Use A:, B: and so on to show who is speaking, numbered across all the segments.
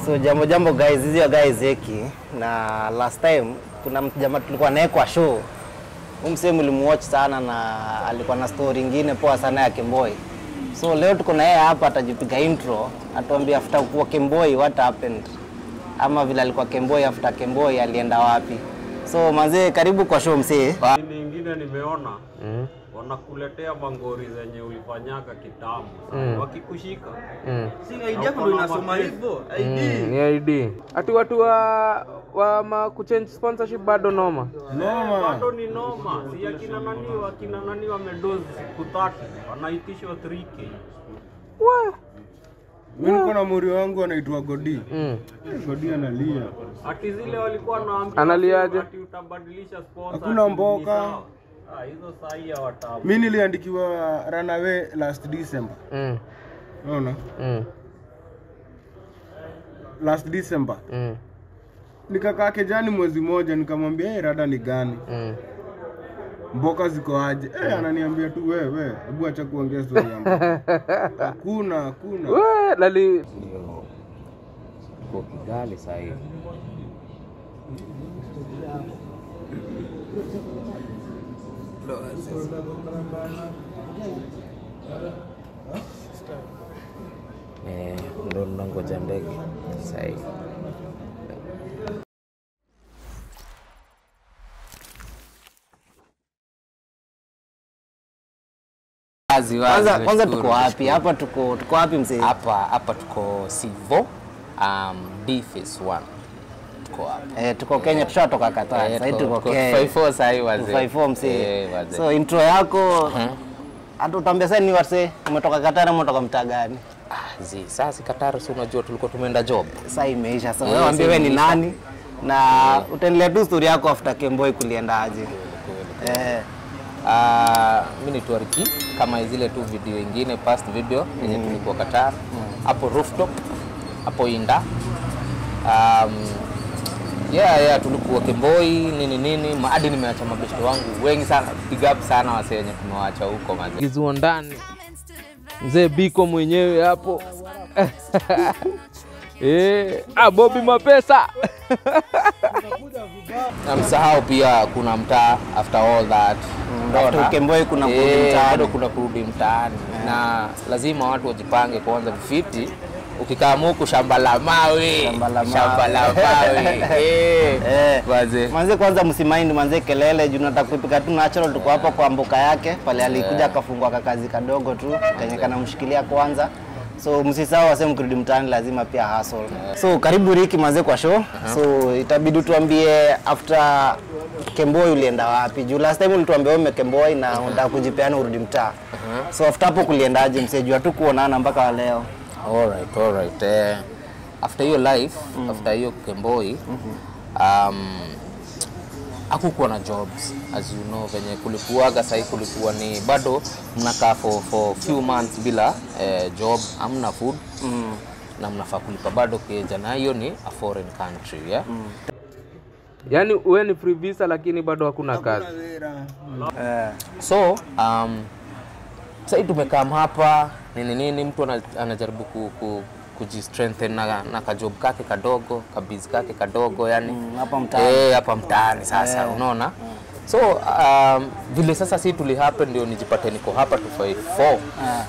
A: So jambo jambo guys, hizi ya guys heki na last time kuna mtu jamaa tulikuwa naye kwa show. Huyu msee mlimuwatch sana na alikuwa na story ingine poa sana ya Kemboi. So leo tuko na yeye hapa atajipiga intro, atuambie after kuwa Kemboi what happened. Ama vile alikuwa Kemboi after Kemboi alienda wapi. So manzee karibu kwa show msee.
B: Ini ingine nimeona wanakuletea mangori zenye ulifanyaga kitambo mm. wakikushika
C: Si ID yako ndo inasoma hivyo. ID.
D: Mm, ni ID. Ati watu wa wa ma kuchange sponsorship bado noma.
B: bado ni noma, si akina nani wakina nani wamedozi siku tatu wanaitishwa 3k
D: Wa.
E: Mimi niko na muri wangu anaitwa Godi.
D: Mm.
E: Godi analia.
B: ati zile walikuwa naambia
D: Analiaje?
B: ati utabadilisha sponsor
E: Hakuna
B: ati ni
E: mboka.
B: sawa. Ah, hizo sahi ya watamu
E: Mimi niliandikiwa runaway last December.
D: Mm.
E: Unaona?
D: Mm.
E: Last December.
D: Mm.
E: Nikakaa kejani mwezi moja nikamwambia hey, rada ni gani?
D: Mm.
E: Mboka ziko aje? Eh, ananiambia tu wewe, hebu acha kuongea story ya mboka. Hakuna, hakuna.
D: We, lali ndio kwa Kigali sasa hivi. Eh, ndo nangoja ndege sasa hivi. Wazi, wazi,
A: Kwanza kwanza
D: nashukuru,
A: tuko wapi?
D: nashukuru.
A: Hapa tuko tuko wapi msee?
D: hapa hapa tuko Sivo um, D phase 1 tuko hapa
A: Eh, tuko Kenya tushatoka Qatar.
D: Eh,
A: Sasa hivi tuko
D: tuko
A: Kenya.
D: 54 sasa hivi wazee
A: 54 msee.
D: Eh, wazee.
A: So intro yako hata utaambia sasa ni wase umetoka Qatar ama umetoka mtaa gani?
D: ah, zi sasa si Qatar si unajua tulikuwa tumeenda job
A: Sasa imeisha. Sasa
D: Eh,
A: wewe waambie
D: sasa
A: wewe ni
D: imeisha.
A: nani na utaendelea tu story yako after Kemboi kuliendaje. Eh,
D: Uh, mi ni Tuariki kama zile tu video ingine past video yenye tulikuwa Qatar hapo rooftop hapo Inda um, yeah, yeah, tulikuwa Kemboi nini nini Ma- hadi nimeacha mabeshte wangu wengi sana big up sana wase wenye tumewacha huko mazee kizuo ndani mzee Biko mwenyewe hapo eh, ah, Bobby Mapesa na msahau pia kuna mtaa after all that
A: after
D: Unaona?
A: Kemboi kuna kurudi
D: Eh,
A: mtaani.
D: bado kuna kurudi mtaani na lazima watu wajipange kuanza vifiti ukikaa muku shamba la mawe
A: Shamba la mawe.
D: shamba la mawe eh,
A: Eh.
D: wazee
A: Manze kwanza msimaindi manze kelele juu nataka kuipika tu natural tuko hapa kwa mboka yake pale alikuja akafungua kakazi kadogo tu kenye kanamshikilia kwanza so msisahau wase mkirudi mtaani lazima pia hustle so karibu Riki manze kwa show so itabidi tuambie after Kemboi ulienda wapi juu last time ulituambia wewe umekemboi na unataka kujipeana urudi mtaa so after hapo kuliendaje msee juu tu kuonana mpaka wa leo
D: Alright, alright. Eh, after hiyo life after hiyo Kemboi um, hakukuwa na jobs as you know venye kulikuwaga sahii kulikuwa ni bado mnakaa for, for few months bila eh, job hamna food mm. na mnafaa kulipa bado keja na hiyo ni a foreign country yeah? mm. yaani uwe ni free visa lakini bado hakuna kazi
A: eh,
D: so um, sahii tumekaa hapa nini nini mtu ana- anajaribu ku, ku, kujistrengthen na, na kajob kake kadogo kabizi kake kadogo yani
A: Mm, hapa mtaani.
D: Eh, hapa mtaani sasa unaona so um, vile sasa si tuli happen ndio nijipate niko hapa 254
A: eh,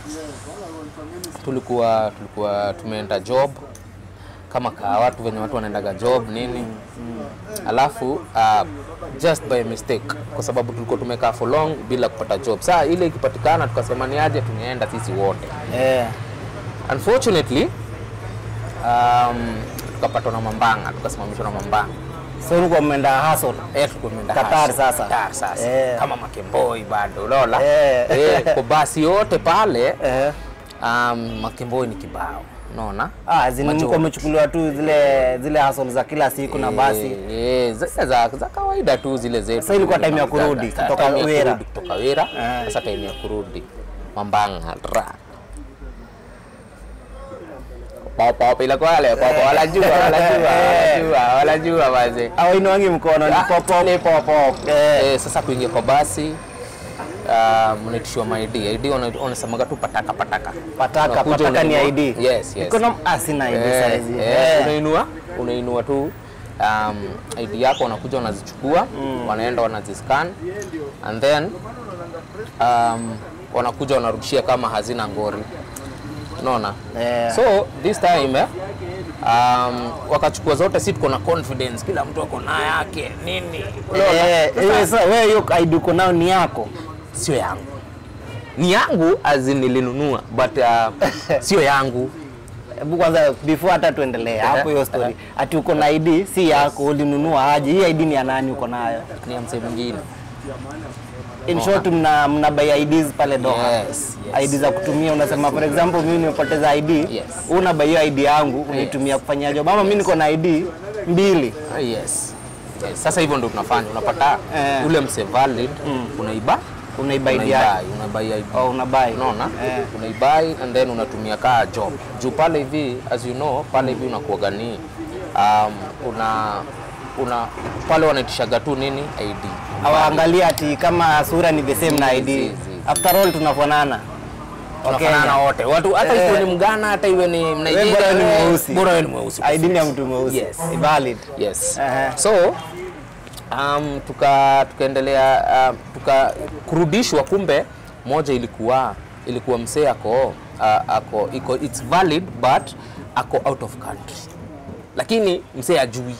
D: tulikuwa tulikuwa tumeenda job kama kaa watu venye watu wanaendaga job nini alafu uh, just by mistake kwa sababu tulikuwa tumekaa for long bila kupata job saa ile ikipatikana tukasema ni aje tunaenda sisi wote
A: eh,
D: unfortunately um, tukapatwa na mambanga tukasimamishwa na mambanga
A: so ulikuwa mmeenda hustle
D: Eh, tulikuwa tumeenda
A: Qatar
D: hustle.
A: sasa.
D: Qatar sasa
A: Eh.
D: kama makemboi bado unaona
A: Eh.
D: eh, kwa basi yote pale
A: eh.
D: um, makemboi ni kibao unaona
A: Ah, zini
D: Macho.
A: mko mmechukuliwa tu zile zile hustle za kila siku na basi.
D: Eh, eh, za, za, za kawaida tu zile zetu.
A: Sasa ilikuwa time ya kurudi,
D: Za-
A: kutoka
D: time ya
A: Wera.
D: kurudi, kutoka Wera.
A: Eh.
D: Sasa time ya kurudi Mambanga ra. Papa bila kwale, papa wala jua, wala jua, wala jua, wala jua wazee.
A: Au inuangi mkono ni pop pop.
D: Ni pop pop. Eh, sasa kuingia kwa basi uh, mnaitishiwa ma ID. ID wana- wanasemaga tu pataka pataka.
A: Pataka,
D: Unakuja
A: pataka ni
D: unanunua-
A: ID.
D: Yes, yes.
A: Iko na ah, sina ID
D: Eh,
A: saizi.
D: eh,
A: Eh.
D: unainua unainua tu um, ID yako wanakuja wanazichukua wanaenda wanaziscan and then um, wanakuja wanarudishia kama hazina ngori unaona
A: Eh.
D: so this time eh, um, wakachukua zote si tuko na confidence kila mtu ako na yake nini unaona?
A: Eh, eh, sasa wewe hiyo ID uko nayo ni yako.
D: sio yangu ni yangu azi nilinunua but uh, sio yangu
A: Hebu kwanza before hata tuendelee hapo hiyo story. Ati uko na ID si yako, ulinunua aje? Hii ID ni ya nani uko nayo?
D: ni ya msee mwingine
A: In short mna mna buy IDs pale Doha.
D: Yes, yes.
A: ID za kutumia unasema for example mimi nimepoteza ID.
D: Yes.
A: Wewe una buy hiyo ID yangu unaitumia kufanyia job. Ama mimi niko na ID mbili.
D: Ah, yes. yes. Sasa hivyo ndio tunafanya, unapata
A: Eh.
D: ule mse valid unaiba
A: Unaiba ID yako.
D: unaibai unaibai ID
A: au una buy.
D: unaona
A: Eh.
D: unaibai and then unatumia kaa job juu pale hivi as you know pale hivi unakuwaga ni um, una una pale wanaitishaga tu nini ID
A: Hawaangalia ati kama sura ni the same na
D: Si,
A: ID.
D: si, si.
A: After all tunafanana.
D: tunafanana wote watu hata
A: Eh.
D: iwe ni mgana hata iwe ni
A: Wewe
D: Mnigeria
A: bora ni
D: wewe,
A: mweusi.
D: bora wewe ni mweusi
A: ID ni ya mtu mweusi.
D: Yes.
A: Valid.
D: yes
A: Aha.
D: so um, tuka tukaendelea um, tuka kurudishwa kumbe moja ilikuwa ilikuwa msee ako uh, ako iko it's valid but ako out of country lakini msee ajui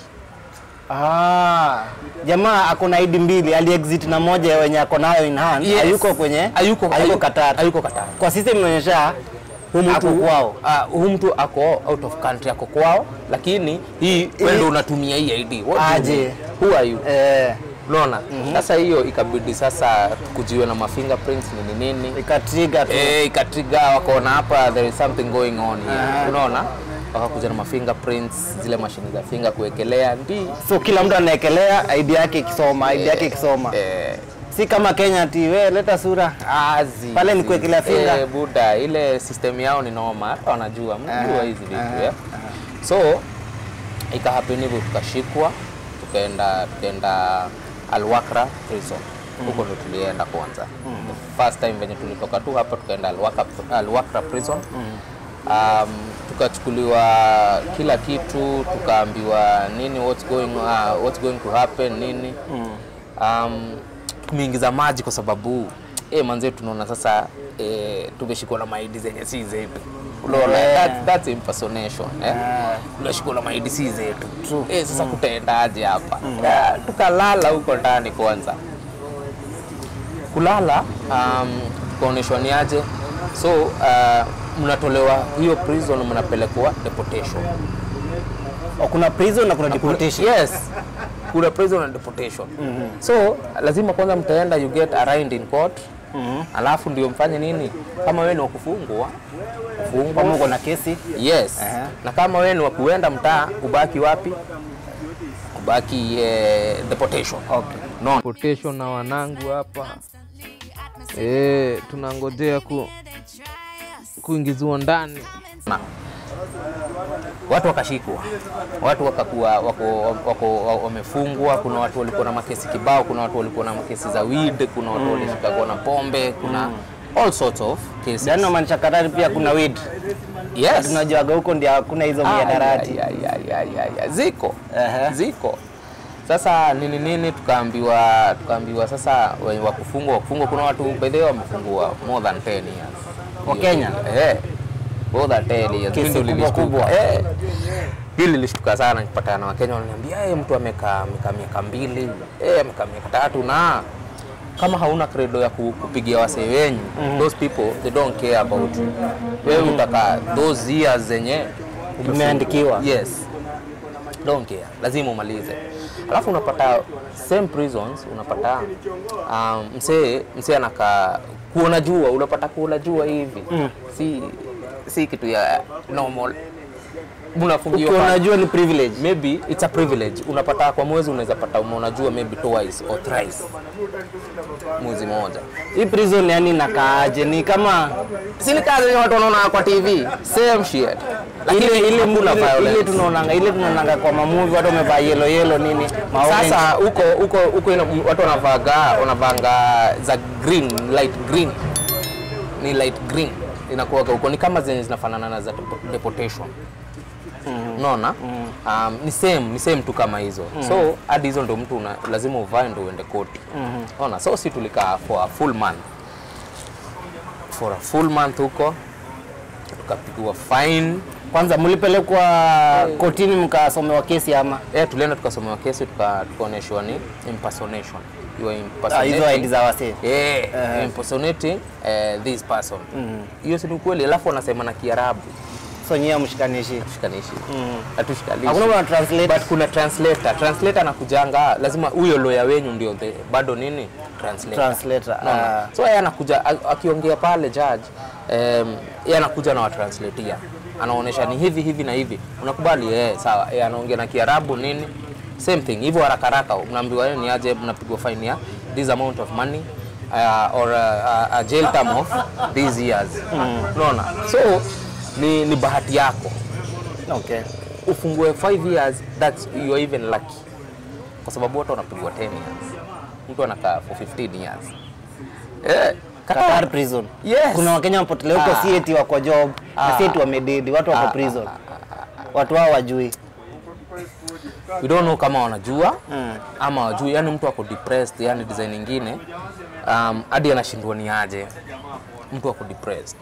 A: Ah, jamaa ako na ID mbili, aliexit na moja ya wenye ako nayo in hand.
D: Yes.
A: Hayuko kwenye
D: Hayuko-
A: hayuko
D: hayu-
A: Qatar.
D: hayuko Qatar.
A: Kwa system inaonyesha
D: Huyu
A: ako
D: mtu
A: kwao.
D: uh, huyu mtu ako out of country ako kwao lakini hii wewe ndio unatumia hii ID What do you
A: Aje.
D: mean? who are you
A: Eh,
D: unaona sasa hiyo ikabidi sasa kujiwe na ma fingerprints nini nini
A: ikatrigger tu.
D: eh, ikatriga wakaona hapa there is something going on here
A: Aha.
D: unaona wakakuja na ma fingerprints zile mashini za finger kuwekelea ndi
A: So kila mtu anaekelea ID yake ikisoma, ID yake ikisoma.
D: eh,
A: Si kama Kenya ati we leta sura.
D: azi
A: Pale ni kuwekelea finger.
D: eh, buda ile system yao ni noma hata wanajua mnajua hizi vitu
A: aha,
D: eh. so ikahappen hivyo tukashikwa tukaenda tukaenda Alwakra prison huko ndo tulienda kwanza the first time venye tulitoka tu hapa tukaenda Alwakra, Alwakra prison um, tukachukuliwa kila kitu tukaambiwa nini what's going, uh, what's going to happen nini um, tumeingiza maji kwa sababu eh, manze tunaona sasa eh, tumeshikwa na maidi zenye si zetu unaona
A: Yeah.
D: that, that's impersonation eh? tunashikwa na maidi si zetu eh, sasa kutaendaje hapa Ah, tukalala huko ndani kwanza kulala um, tukaonyeshwa ni aje so uh, mnatolewa hiyo prison mnapelekwa deportation
A: O, kuna prison na kuna deportation.
D: Yes. Kuna prison and deportation. So lazima kwanza mtaenda you get arraigned in court. Alafu ndio mfanye nini? Kama wewe ni wa kufungwa,
A: Kama
D: kufungwa.
A: uko na kesi.
D: Yes.
A: Aha.
D: Na kama wewe ni wa kuenda mtaa, ubaki wapi? Ubaki eh, deportation.
A: Okay.
D: No.
F: deportation na wanangu hapa eh, tunangojea ku, kuingizwa ndani
D: Na. Watu wakashikwa, watu wakakuwa wako, wako, wa- wamefungwa. Kuna watu walikuwa na makesi kibao, kuna watu walikuwa na makesi za weed, kuna watu walishikwa na pombe, kuna all sorts of cases.
A: Yaani maanisha Qatar pia kuna weed.
D: Yes.
A: Tunajuaga huko ndio hakuna hizo
D: Ah,
A: miadarati.
D: ya, ya, ya, ya, ya. Ziko
A: Aha.
D: ziko sasa nini nini, tukaambiwa tukaambiwa sasa wenye wa kufungwa wa kufungwa, kuna watu by the way wamefungwa more than 10 years
A: Wa Kenya?
D: eh, more than 10 years.
A: Kesi
D: Hili
A: kubwa
D: lilishtuka.
A: kubwa.
D: eh, hili lilishtuka sana, nikipatana na Wakenya wananiambia eh, mtu amekaa amekaa miaka mbili eh, amekaa miaka tatu na kama hauna credo ya ku- kupigia wasee wenyu those people they don't care about you. Wewe utaka those years zenye
A: Umeandikiwa.
D: Yes. Don't care. Lazima umalize. Alafu unapata same prisons unapata um, msee msee anakaa kuona jua, unapata kuona jua hivi. Si si kitu ya normal. Unafungiwa
A: Ukiwa
D: pale.
A: unajua ni privilege.
D: maybe it's a privilege. Unapata kwa mwezi unaweza pata umeona jua maybe twice or thrice. Mwezi moja.
A: Hii prison yani nakaaje? Ni kama
D: Si ni kazi yenye watu wanaona kwa TV. Same shit. Lakini
A: ile ile
D: hakuna
A: ile,
D: violence.
A: ile tunaonanga ile tunaonanga kwa mamuvi watu wamevaa yellow yellow nini ma
D: Sasa huko huko huko ina- watu wanavaga wanavanga za green, light green. Ni light green inakuwaga huko ni kama zenye zinafanana na za depo- deportation. unaona um, ni same ni same tu kama hizo so hadi hizo ndo mtu una, lazima uvae ndo uende koti unaona so si tulikaa for a full month for a full month huko tukapigwa fine
A: Kwanza mlipelekwa kotini mkasomewa kesi ama
D: eh, tulienda tukasomewa kesi tuka- tukaonyeshwa ni impersonation you are
A: Ah, hizo
D: impersonating
A: ID za wasee?
D: yeah, impersonating uh, this person hiyo si ni ukweli alafu wanasema na kiarabu
A: so nyie mshikanishi.
D: tushikanishi hatushikanishi
A: Hakuna mwana translate.
D: but kuna translator translator anakujanga lazima huyo lawyer wenyu ndio the, bado nini translator
A: Translator,
D: Unaona?
A: ah.
D: so yeye anakuja a- akiongea pale judge um, yeye anakuja na watranslatia anaonyesha ni hivi hivi na hivi unakubali eh sawa yeye anaongea na kiarabu nini same thing hivyo haraka haraka mnaambiwa yeye ni aje mnapigwa fine ya this amount of money uh, or a, a jail term of these years unaona so ni, ni bahati yako
A: Okay.
D: ufungue 5 years that's you are even lucky kwa sababu watu wanapigwa 10 years mtu anakaa for 15 years eh,
A: Qatar prison.
D: Yes.
A: Kuna Wakenya wapotelea huko
D: Ah.
A: si eti wako job, na si eti wamededi, watu wako prison. Watu hao wajui.
D: we don't know kama wanajua
A: Mm.
D: ama wajui yani mtu ako depressed yani design nyingine um, hadi anashindwa ni aje mtu ako depressed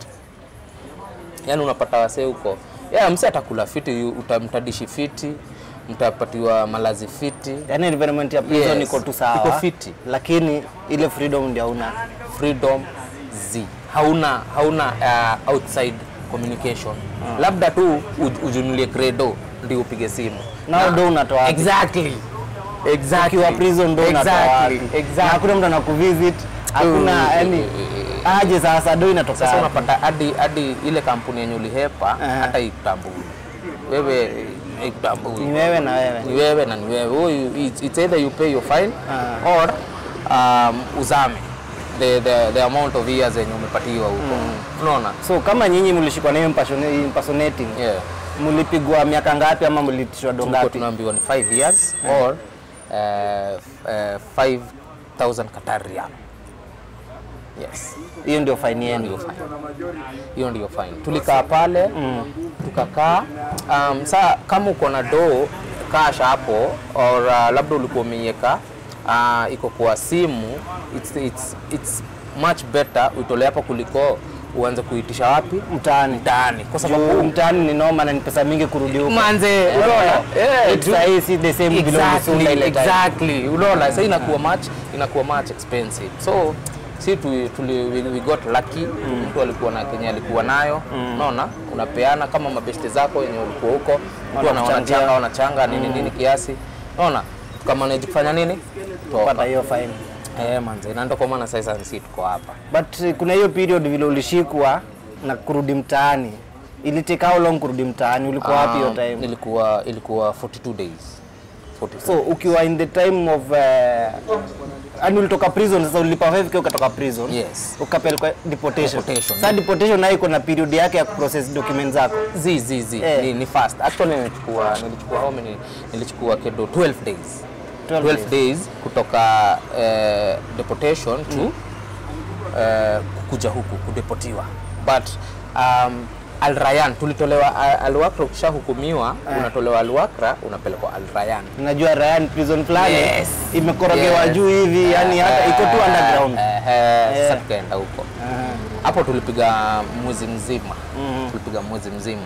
D: yani unapata wasee huko yeah, msi atakula fiti utamtadishi fiti mtapatiwa malazi fiti
A: Yaani environment ya prison
D: Yes.
A: iko tu sawa.
D: Iko fiti.
A: Lakini ile freedom ndio hauna.
D: freedom z hauna hauna uh, outside communication labda tu uj- ujunulie credo ndio upige simu
A: Nao ndo unatoa wapi?
D: exactly exactly
A: Ukiwa prison ndo unatoa
D: exactly
A: wapi? Na
D: exactly
A: hakuna mtu anakuvisit. Hakuna
D: Mm.
A: yani aje sasa ndo inatoka.
D: sasa
A: wapi?
D: unapata hadi hadi ile kampuni yenye ulihepa
A: Aha.
D: hata ikutambui wewe ikutambui
A: Ni wewe na wewe.
D: ni wewe na ni wewe Wewe you- it's, it's either you pay your fine
A: Ah.
D: or um, uzame the, the, the amount of years yenye umepatiwa huko unaona
A: So kama nyinyi mlishikwa na hiyo impersona- impersonating,
D: yeah.
A: mlipigwa miaka ngapi ama mlitishwa do
D: tulikuwa
A: ngapi?
D: tunaambiwa ni 5 years or uh, uh, 5000 Qatar riyal yes
A: Hiyo ndio fine
D: hiyo
A: yenu.
D: ndio fine hiyo ndio fine tulikaa pale tukakaa um, saa kama uko na doo kasha hapo or uh, labda ulikuwa umeiweka uh, iko kwa simu it's, it's, it's much better uitolee hapo kuliko uanze kuitisha wapi
A: Mtaani.
D: mtaani kwa
A: Juu
D: sababu
A: mtaani ni noma na ni pesa mingi kurudi huko.
D: manze unaona eh,
A: It's sahi si the same vile ulisunda
D: exactly,
A: ile time.
D: exactly. unaona sasa inakuwa much inakuwa much expensive so si tu, tuli, we, we got lucky mtu alikuwa na kenye alikuwa nayo unaona unapeana kama mabeste zako wenye ulikuwa huko mtu ana-
A: Wanakuchangia.
D: wanachanga wanachanga nini nini kiasi unaona tukamanage kufanya nini
A: Pata
D: toka
A: hiyo fine.
D: eh manze na ndio kwa maana sasa sisi tuko hapa
A: But eh, kuna hiyo period vile ulishikwa na kurudi mtaani. Ili take how long kurudi mtaani? Ulikuwa wapi hiyo
D: Um,
A: time?
D: ilikuwa ilikuwa 42 days 42
A: So ukiwa in the time of uh, yani ulitoka prison sasa ulipa 5k ukatoka prison.
D: Yes.
A: Ukapelekwa deportation.
D: Deportation.
A: Sasa deportation nayo iko na period yake ya kuprocess documents zako.
D: zi zi zi
A: Eh.
D: ni, ni fast actually nilichukua nilichukua how many nilichukua kedo 12 days
A: 12
D: 12 days kutoka eh, deportation to eh, kuja huku kudeportiwa but um, Al Rayyan tulitolewa Al- Al Wakra ukishahukumiwa unatolewa Al Wakra unapelekwa Al Rayyan
A: Najua Ryan prison fulani
D: Yes.
A: imekorogewa
D: Yes.
A: juu hivi yani hata iko tu
D: Eh,
A: underground.
D: eh, eh,
A: Eh.
D: sasa tukaenda huko hapo tulipiga mwezi mzima tulipiga mwezi mzima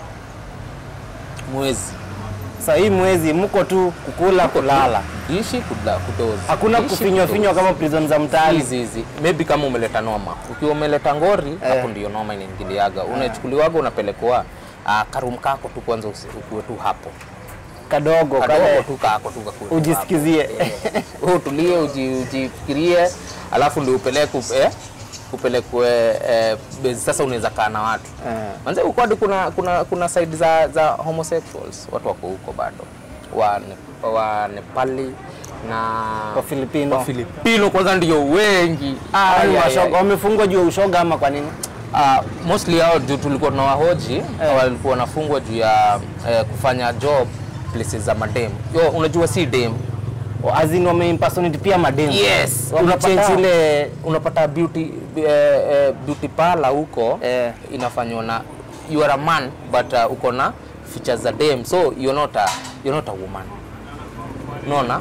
D: mwezi
A: Sasa hii mwezi mko tu kukula kulala.
D: ishi kula kudozi
A: Hakuna
D: Ishi
A: kufinywa
D: kudozi.
A: finywa kama prison za mtaani.
D: hizi hizi maybe kama umeleta noma ukiwa umeleta ngori hapo ndio noma inaingiliaga unachukuliwaga unapelekwa uh, karum kako tu kwanza usi- ukuwe tu hapo
A: Kadogo
D: kadogo
A: kale
D: tu kako tu kakuwe tu
A: ujisikizie.
D: hapo. Wewe utulie uji, ujifikirie alafu ndio upeleke eh, upelekwe eh, bezi sasa unaweza kaa na watu
A: Eh.
D: manze huko hadi kuna kuna kuna side za za homosexuals watu wako huko bado wa, ne, wa Nepali na
A: Wa Filipino.
D: wa Filipino kwanza ndio wengi
A: Ah,
D: Ai,
A: ni
D: ai,
A: washoga
D: ai.
A: wamefungwa juu ya ushoga ama kwa nini?
D: Uh, mostly hao juu tulikuwa tunawahoji walikuwa wanafungwa juu ya eh, kufanya job places za madem. Yo, unajua si dem.
A: Azin wameimpersonate pia mademu.
D: Yes,
A: Wamechange
D: unapata
A: ile
D: unapata beauty eh, eh, beauty parlor huko
A: Eh.
D: inafanywa na you are a man but uh, uko na features za dem so you're not a, you're not a woman unaona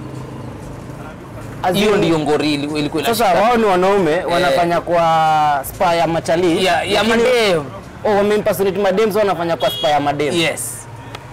A: As
D: hiyo
A: in-
D: ndio ngori ili- ilikuwa
A: Sasa
D: inashika.
A: wao ni wanaume wanafanya kwa spa ya machali.
D: ya, ya
A: lakini-
D: madem
A: Oh, wameimpersonate madem so wanafanya kwa spa ya madem.
D: yes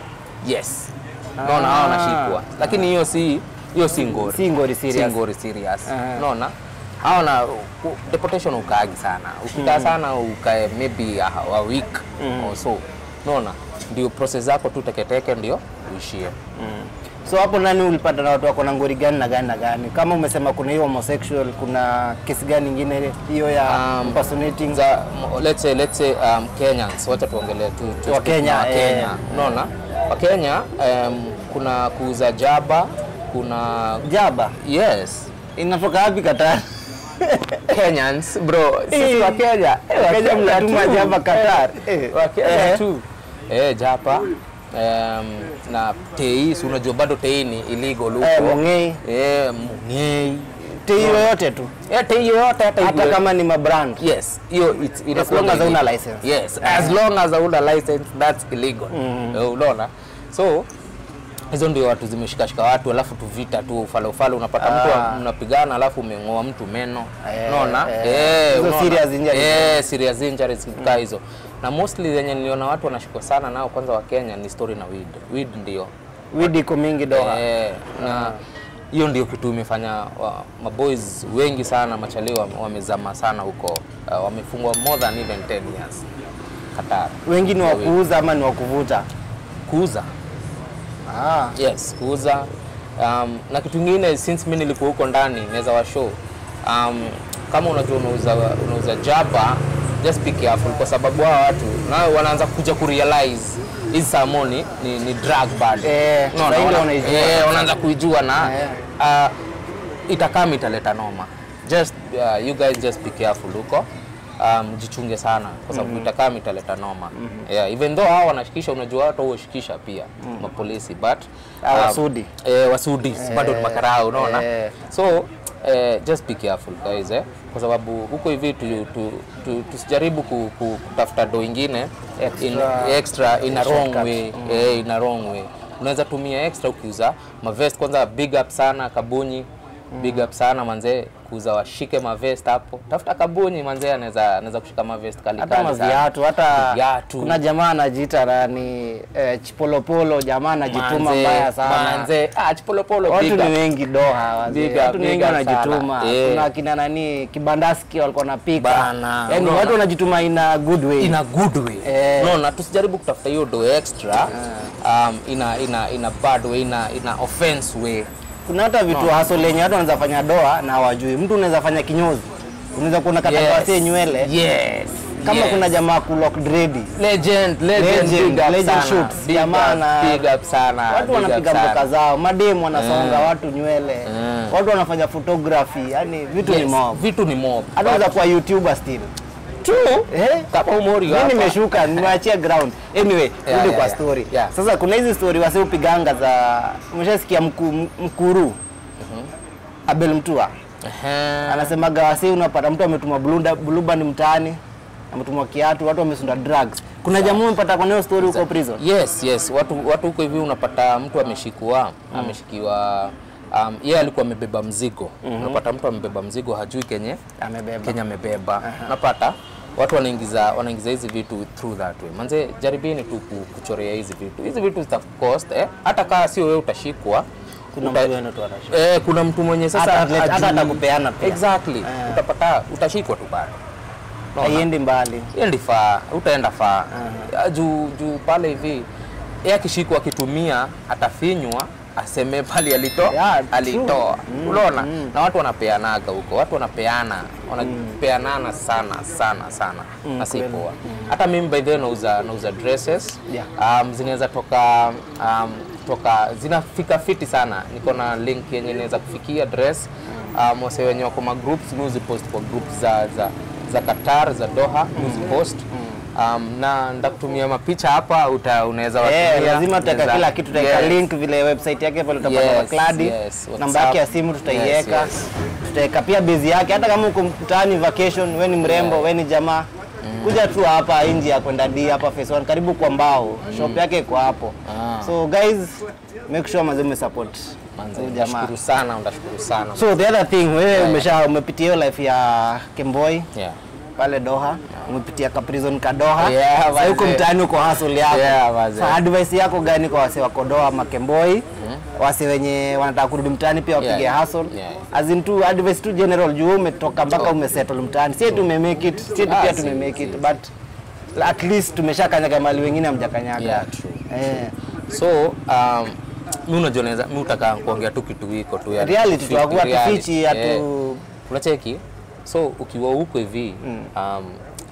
D: yes unaona hao wanashikwa lakini hiyo si hiyo si ngori
A: Si ngori
D: si
A: serious.
D: ngori serious
A: Aha.
D: unaona hao na ku- deportation ukaagi sana ukikaa sana ukae maybe a, a week or so unaona ndio process zako tu teketeke ndio uishie
A: So hapo nani ulipata na watu wako na ngori gani na gani na gani? Kama umesema kuna hiyo homosexual, kuna kesi gani nyingine hiyo ya
D: Um,
A: impersonating?
D: za m- let's say let's say um, Kenyans wacha tuongelee tu, tu
A: Wa
D: speak
A: Kenya,
D: na wa
A: eh.
D: Kenya unaona wa Kenya um, kuna kuuza jaba kuna
A: Jaba
D: yes
A: inatoka wapi Qatar?
D: Kenyans bro sisi
A: Eh.
D: wa Kenya eh, wa
A: Kenya mnatuma
D: tu.
A: jaba Qatar.
D: Eh,
A: Eh.
D: wa Kenya
A: Eh.
D: tu eh japa um, na tei si unajua bado tei ni illegal huko
A: Eh, mongei.
D: eh mongei
A: Tei yoyote tu.
D: eh tei yote hata
A: Hata
D: hivyo.
A: kama ni mabrand.
D: Yes, hiyo it's
A: As long as hauna license.
D: Yes, as long as hauna license that's illegal. Eh, Unaona? So hizo ndio watu zimeshikashika watu alafu tu vita tu ufale ufale unapata mtu
A: Ah.
D: mnapigana alafu umeng'oa mtu meno.
A: Eh,
D: Unaona?
A: eh. Hizo
D: unaona?
A: serious injuries.
D: Eh, serious injuries kaa hizo. Na mostly zenye niliona watu wanashikwa sana nao kwanza wa Kenya ni story na weed. Weed ndio
A: Weed iko mingi Doha.
D: Eh, na hiyo ndio kitu imefanya wa, maboys wengi sana machali wa- wamezama sana huko uh, wamefungwa more than even 10 years Qatar.
A: Wengi ni wa kuuza ama ni wa kuvuta?
D: Kuuza.
A: Ah.
D: Yes, kuuza. Um, na kitu kingine since mimi nilikuwa huko ndani naweza wa show. Um, kama unajua unauza unauza jaba just be careful kwa sababu hao watu nao wanaanza kuja kurealize hizi samoni ni, ni drug bado.
A: Eh,
D: Unaona,
A: sasa ndio
D: wana-
A: wanaijua.
D: eh, wanaanza kuijua na
A: Eh.
D: uh, itakama italeta noma. Just uh, you guys just be careful huko. Um, jichunge sana kwa sababu itakama italeta noma. Yeah, even though hao wanashikisha, unajua watu hushikisha pia mapolisi but
A: Ah,
D: um,
A: wasudi.
D: eh, wasudi bado ni makarao unaona
A: eh.
D: so eh, just be careful guys eh? kwa sababu huko hivi tu, tu, tu, tusijaribu ku, ku, kutafuta do ingine
A: Extra-
D: in, extra in a wrong
A: shortcut.
D: way eh, in a wrong way unaweza tumia extra ukiuza mavest kwanza big up sana kabunyi big up sana manzee kuuza washike mavest hapo tafuta kabunyi manzee anaweza anaweza kushika mavest kali
A: hata
D: kali sana.
A: maviatu hata
D: Viatu.
A: kuna jamaa anajiita nani eh, chipolopolo jamaa anajituma
D: Manze,
A: mbaya sana
D: manze ah chipolopolo
A: watu
D: big
A: ni
D: up.
A: wengi doha wazee.
D: Big up,
A: watu ni
D: big
A: wengi
D: up
A: wanajituma
D: sana. Eh.
A: kuna akina nani kibandaski walikuwa napika
D: Bana,
A: yani
D: unaona?
A: watu wanajituma in a good way
D: in a good way
A: Eh.
D: unaona tusijaribu kutafuta hiyo do extra um, ina ina ina bad way ina ina offense way
A: kuna hata vitu
D: No.
A: haso lenye watu wanaweza fanya doa na hawajui mtu unaweza fanya kinyozi unaweza kuona kata
D: Yes.
A: yes. nywele
D: yes
A: kama
D: yes.
A: kuna jamaa kulock dread
D: legend legend,
A: Legend,
D: big up
A: legend
D: sana.
A: shoots,
D: Big
A: jamaa
D: up,
A: na-
D: big up sana
A: watu
D: big up
A: wanapiga
D: sana.
A: mboka zao mademu wanasonga watu nywele
D: Mm.
A: watu wanafanya photography yani vitu ni
D: yes.
A: mob
D: vitu ni mob
A: hata unaweza kuwa youtuber still
D: True.
A: eh
D: kama umori
A: mimi
D: hapa
A: nimeshuka nimeachia ground anyway
D: Yeah,
A: rudi
D: yeah,
A: kwa
D: yeah.
A: story
D: Yeah.
A: sasa kuna hizi story wasi upiganga za umeshasikia mku, mkuru Abel Mtua
D: Ehe.
A: anasemaga wasi unapata mtu ametuma blunda blueband mtaani ametuma kiatu watu wamesunda drugs kuna jamaa umepata kwa hiyo story huko prison
D: yes yes watu watu huko hivi unapata mtu ameshikwa ameshikiwa um, yeye alikuwa amebeba mzigo unapata mtu amebeba mzigo hajui kenye
A: amebeba
D: Kenya amebeba unapata watu wanaingiza wanaingiza hizi vitu through that way manze jaribini tu ku- kuchorea hizi vitu hizi vitu zita cost eh? hata kama sio wewe utashikwa
A: kuna
D: uta-
A: mtu wenu tu anashika
D: eh, kuna mtu mwenye sasa
A: Hata atlet- hata
D: hajui-
A: atakupeana pia.
D: exactly utapata utashikwa tu bado Unaona?
A: haiendi mbali
D: endi faa utaenda faa Ya, juu juu pale hivi yeye akishikwa akitumia atafinywa aseme pale alito
A: Yeah, true.
D: alitoa unaona na watu wanapeanaga huko watu wanapeana wanapeanana sana sana sana na si
A: kweli.
D: poa hata mimi by the way nauza nauza dresses
A: Yeah.
D: um, zinaweza toka um, toka zinafika fiti sana niko na link yenye inaweza kufikia dress um, wase wenye wako ma groups mi uzipost kwa group za za za Qatar za Doha uzipost um, na ndakutumia mapicha hapa uta unaweza
A: Eh,
D: watumia
A: lazima tutaweka
D: Unaweza-
A: kila kitu tutaweka
D: Yes.
A: link vile website yake pale utapata
D: Yes,
A: kwa Cladi
D: yes,
A: namba
D: WhatsApp.
A: yake ya simu tutaiweka
D: Yes, yes.
A: tutaweka pia base yake hata kama uko mtaani vacation we ni mrembo we ni jamaa kuja tu hapa inji ya kwenda D hapa phase 1 karibu kwa mbao shop yake iko hapo
D: Ah.
A: so guys make sure mazee umesupport
D: Manze,
A: huyu jamaa
D: ndashukuru sana ndashukuru sana
A: so the other thing wewe
D: Yeah.
A: umesha umepitia hiyo life ya Kemboi
D: yeah.
A: pale Doha umepitia ka prison ka Doha
D: Yeah,
A: sasa huko
D: manze.
A: mtaani uko hustle yako
D: Yeah, manze.
A: Sa advice yako gani kwa wase wako Doha ama Kemboi wase wenye wanataka kurudi mtaani pia wapige
D: Yeah.
A: hustle
D: Yeah.
A: as in tu advice tu general juu wewe umetoka mpaka umesettle mtaani si tu umemake it si tu
D: Ah,
A: pia
D: si,
A: tumemake it
D: si.
A: but at least tumeshakanyaga mali wengine hamjakanyaga
D: Yeah, true.
A: eh
D: so um, mi unajua naweza mi utaka kuongea tu kitu hiko tu ya
A: reality tu hakuwa
D: reality,
A: tufichi
D: eh.
A: hatu
D: unacheki so ukiwa huko hivi um,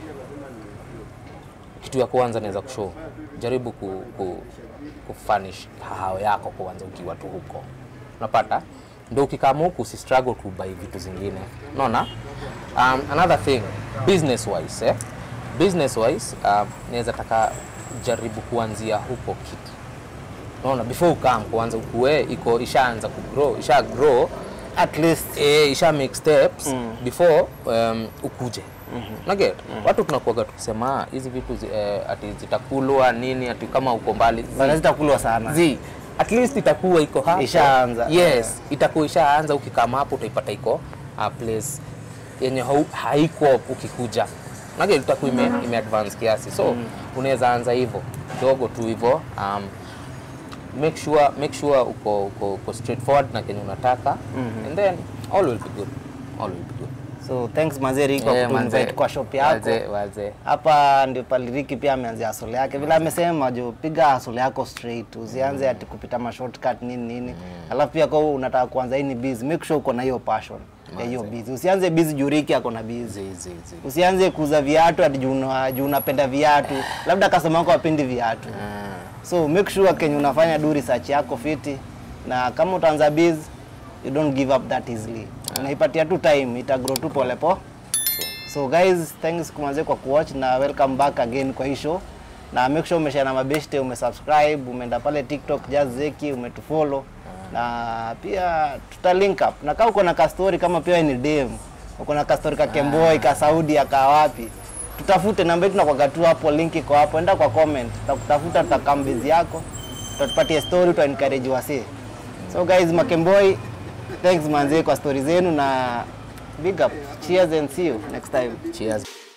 D: kitu ya kwanza naweza kushow jaribu ku, ku, kufanish hao yako kwanza ukiwa tu huko unapata ndo ukikama huku usi struggle kubai vitu zingine unaona um, another thing business wise eh? business wise um, naweza taka jaribu kuanzia huko kitu unaona before ukam kuanza ukue iko ishaanza kugrow isha grow
A: at least
D: eh, isha make steps mm. before um, ukuje mm-hmm. naget mm. watu tunakuaga tukisema "Ah, hizi vitu zi, eh, ati zitakulwa nini ati kama uko mbali Zi-
A: bana zitakulwa sana
D: zi at least itakuwa iko hapo
A: Ishaanza.
D: yes itakuwa ishaanza ukikama hapo utaipata iko a place yenye hau- haiko ukikuja nage itakuwa ime, ime advance kiasi so unaweza anza hivyo kidogo tu hivyo um, make sure make sure uko uko, uko straightforward na kenye unataka and then all will be good all will be good
A: so thanks mazeri kwa
D: Eh,
A: kutuinvite
D: manze.
A: kwa shop yako
D: Wazee, wazee.
A: hapa ndio paliriki pia ameanzia hasole yake vile amesema jo piga hasole yako straight usianze ati kupita ma shortcut nini nini alafu pia kwa unataka kuanza hii ni busy make sure uko na hiyo passion ya hiyo busy usianze busy juu Ricky ako na busy
D: Zi, zi, zi.
A: usianze kuuza viatu ati juu una- juu unapenda viatu labda customer wako wapendi viatu so make sure kenye unafanya do research yako fiti na kama utaanza biz you don't give up that easily unaipatia tu time ita grow tu pole po so guys thanks kumanze kwa kuwatch na welcome back again kwa hii show na make sure umeshare na mabeshte umesubscribe umeenda pale tiktok just zeki umetufollow na pia tuta link up na kama uko na kastori kama pia wewe ni dem uko na kastori ka Kemboi ka Saudi aka wapi tutafute namba yetu nakwaga tu hapo link iko hapo enda kwa comment tutakutafuta tutakambezi yako tutatupatia story tuta encourage wasee so guys makemboi thanks manze kwa story zenu na big up cheers and see you next time
D: cheers